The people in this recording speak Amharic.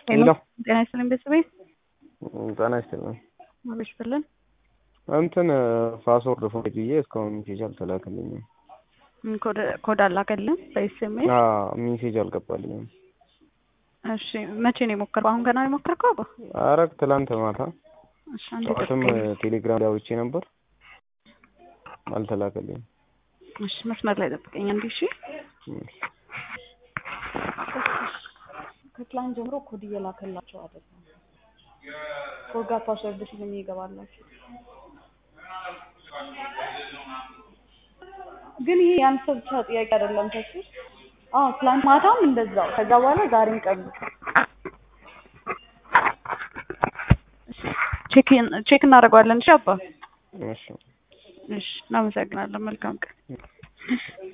ሄሎ ጤና ይስጥልኝ ቤተሰቤ ጤና ይስጥልኝ። አቤት ይስጥልን። እንትን ፓስወርድ ፎርጅ ብዬ እስካሁን ሜሴጅ አልተላከልኝም። ም፣ ኮድ ኮድ አላከልም በኤስኤምኤስ። አዎ ሜሴጅ አልገባልኝም። እሺ መቼ ነው የሞከርከው? አሁን ገና ነው የሞከርከው? አባ ኧረ ትላንት ማታ እሺ አንዴ ጠዋትም ጠብቀኝ። ቴሌግራም ላይ አውርቼ ነበር አልተላከልኝም። እሺ መስመር ላይ ጠብቀኝ አንዴ። እሺ ከትላንት ጀምሮ ኮድ እየላከላቸው አይደለም። ኮድ ጋር ፓስወርድ ሲልም ይገባላችሁ። ግን ይሄ የአንድ ሰው ብቻ ጥያቄ አይደለም። ተሱ አዎ ትላንት ማታም እንደዛው፣ ከዛ በኋላ ዛሬም ቀኑ ቼክ ቼክ እናደርገዋለን። እሺ አባ እሺ እሺ፣ እናመሰግናለን። መልካም ቀን